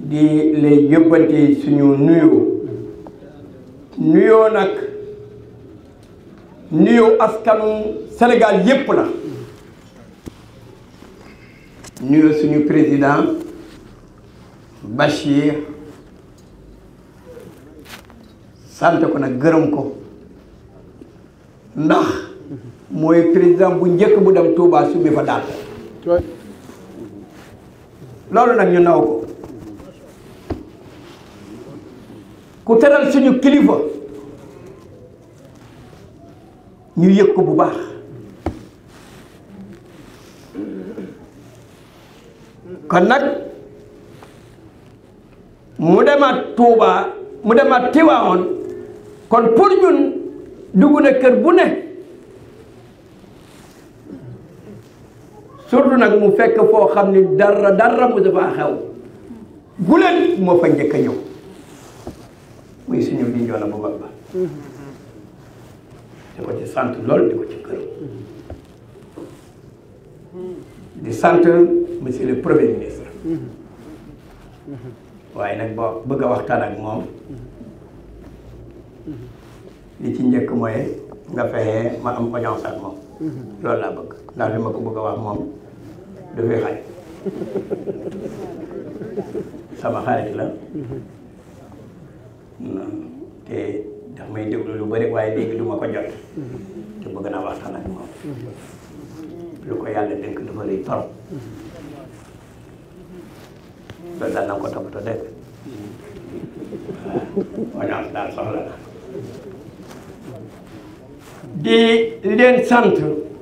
di lay yóbbante suñu nuyoo nuyoo nag nuyoo askanu Sénégal yépp la nuyoo suñu président Bachir sant ko nag gërëm ko ndax mooy président bu njëkk bu dem Touba summi fa daal loolu nag ñu naw ko ku teral suñu kilifa ñu yëg ko bu baax kon nag mu demaat Touba mu demaat Tiwaawoon kon pour ñun dugg na kër bu ne surtout nag mu fekk foo xam ni dara dara mu dafa xew bu leen moo fa njëkk a ñëw muy suñu di njoona bu baax ba di ko ci sant lool di ko ci kër di sant monsieur le premier ministre waaye nag boo bëgg a waxtaan ak moom li ci njëkk mooy nga fexe ma am audience ak moom loolu laa bëgg ndax li ma ko bëgg a wax moom du fi xaj sama xarit la te daf may déglu lu bëri waaye léegi du ma ko jot te bëgg naa waxtaan ak moom lu ko yàlla dénk dafa rëy torop loolu daal na ko toppatoo dégg waaw audience daal soxla na di leen sant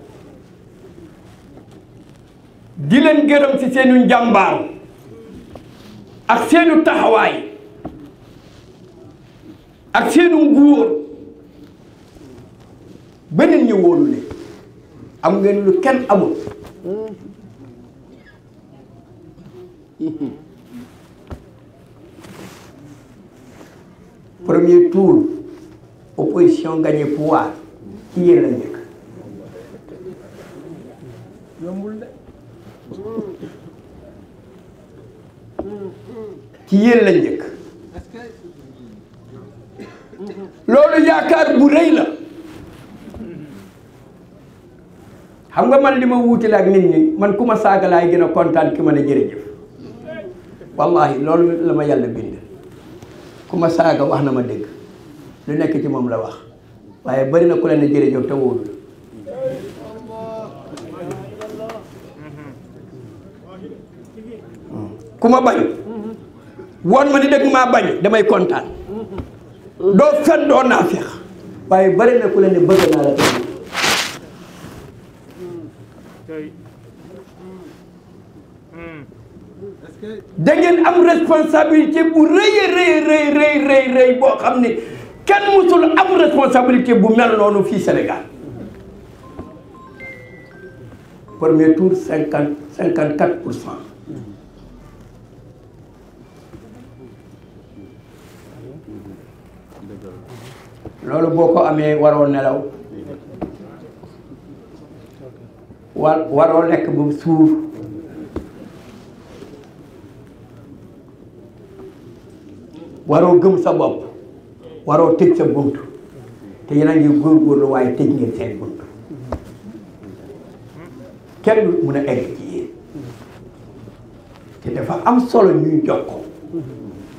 di leen gërëm ci seenu njàmbaar ak seenu taxawaay ak seenu nguur beneen ñu wóolu leen am ngeen lu kenn amul premier tour opposition gagné pouvoir ci yéen la njëkk yombul de ci yéen la njëkk loolu yaakaar bu rëy la xam nga man li ma wuutale ak nit ñi man ku ma saaga laay gën a kontaan ki ma ne jërëjëf wallahi loolu la ma yàlla bind ku ma saaga wax na ma dégg lu nekk ci moom la wax waaye bari na ku leen ne jërëjëf te wóolu ku ma bañ woon ma ni dëgg maa bañ damay kontaan doo fen doo naa feex waaye bari na ku leen ne bëgg naa la te da ngeen am responsabilité bu rëy a rëy rëy rëy rëy rëy boo xam ne kenn musul am responsabilité bu mel noonu fii Sénégal premier tour cinquante cinquante quatre pour cent loolu boo ko amee waroo nelaw war waroo lekk bu suur waroo gëm sa bopp waroo tëj sa bunt te yéen a ngi góorgóorlu waaye tëj ngeen seen bunt kenn du mun a egg ci yéen te dafa am solo ñuy jox ko